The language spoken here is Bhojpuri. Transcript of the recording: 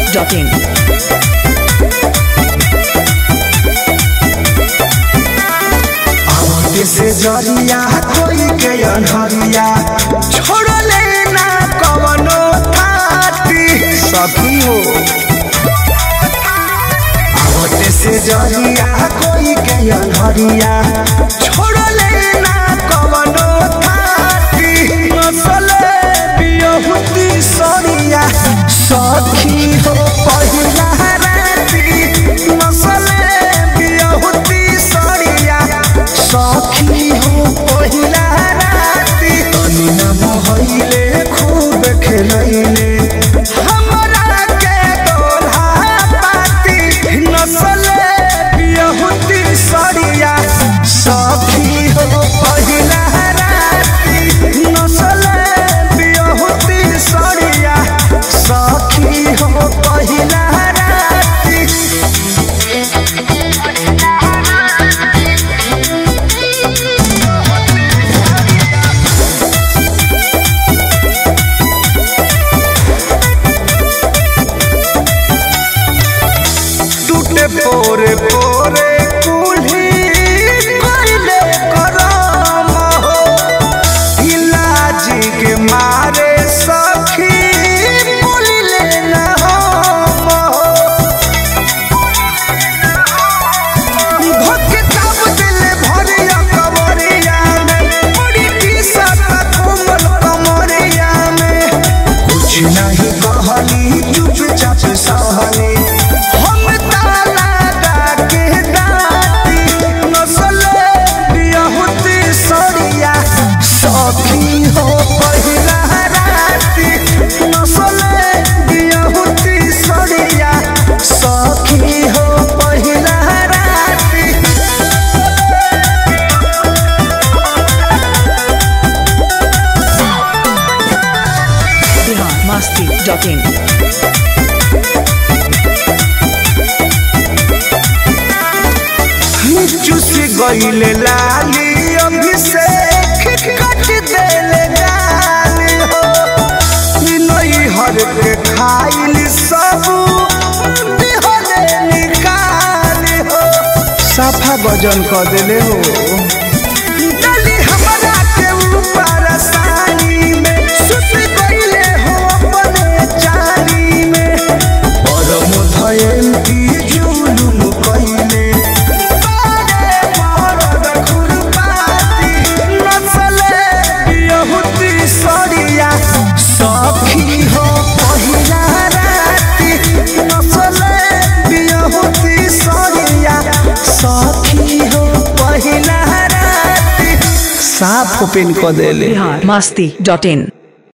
biharmasti.in आवते से जरिया कोई के अनहरिया छोड़ले ना कवनो थाती सखी हो आवते से जरिया कोई के अनहरिया छोड़ले ना कवनो थाती नसले बियहुती सरिया सखी हो पहिला राती नसले बियहुती सरिया सखी हो पहिला राती तनी न मोहइले खूब खेलैले हमरा के दोल्हा पाती नसले बियहुती सरिया सखी हो पहिला राती नसले बियहुती सरिया सखी हो पहिला राती टूटे पोरे पोरे कुल्ही कोइले करम हो इलाज के मारे सखी बोलिले न हम हो भक्के ताप दिले भरिया कमरिया में बड़ी टीसत कोमल कमरिया में कुछ नहीं कहली चुपचाप सहली हम ताला डाके डाटी नसले बियहुती सरिया सखी हो पहिला राती नसले बियहुती सरिया सखी हो पहिला राती biharmasti.in चुस गईले लाली अभिषेक कट देले गाली हो ई नई हर के खाइल सब बिहले निकाली हो साफा गजन कर देले हो डाली हमरा के ऊपर सानी में सुत गईले हो अपने चाली में परम धयन की जुलुम कइले बारे मरद खुरपाती नसले बियहुती सरिया सखी हो पहिला राती नसले बियहुती सरिया सखी हो पहिला राती साफ ओपन क देले biharmasti.in